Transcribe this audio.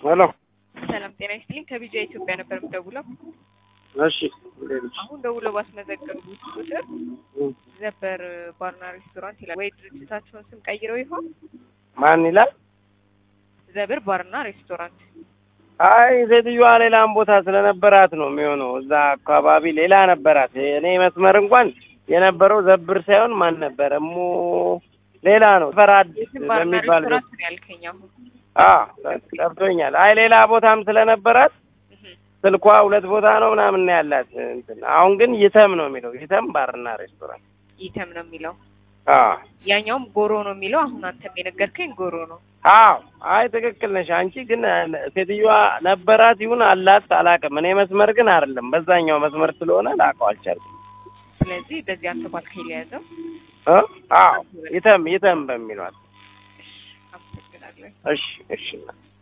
ሄሎ ሰላም ጤና ይስጥልኝ። ከቢጃ ኢትዮጵያ ነበር የምደውለው። እሺ እንዴት ነሽ? አሁን ደውለው ባስመዘገቡት ቁጥር እም፣ ዘበር ባርና ሬስቶራንት ይላል። ወይ ድርጅታቸውን ስም ቀይረው ይሆን? ማን ይላል? ዘብር ባርና ሬስቶራንት። አይ ሴትዮዋ ሌላም ቦታ ስለነበራት ነው የሚሆነው። እዛ አካባቢ ሌላ ነበራት። እኔ መስመር እንኳን የነበረው ዘብር ሳይሆን ማን ነበረ እሙ ሌላ ነው ፈራድ የትም ባርና በሚባል ቤት ሬስቶራንት ነው ያልከኝ አሁን። አ ጠብቶኛል። አይ ሌላ ቦታም ስለነበራት እህ፣ ስልኳ ሁለት ቦታ ነው ምናምን ነው ያላት እንትን። አሁን ግን ይተም ነው የሚለው ይተም ባርና ሬስቶራንት። ይተም ነው የሚለው። አ ያኛውም ጎሮ ነው የሚለው። አሁን አንተም የነገርከኝ ጎሮ ነው። አዎ አይ ትክክል ነሽ። አንቺ ግን ሴትዮዋ ነበራት ይሁን አላት አላውቅም። እኔ መስመር ግን አይደለም በዛኛው መስመር ስለሆነ ላውቀው አልቻልኩም። ስለዚህ በዚህ አንተ ባልከኝ ሊያዘው እ አዎ ይተም ይተም በሚሏት አመሰግናለሁ። እሺ እሺ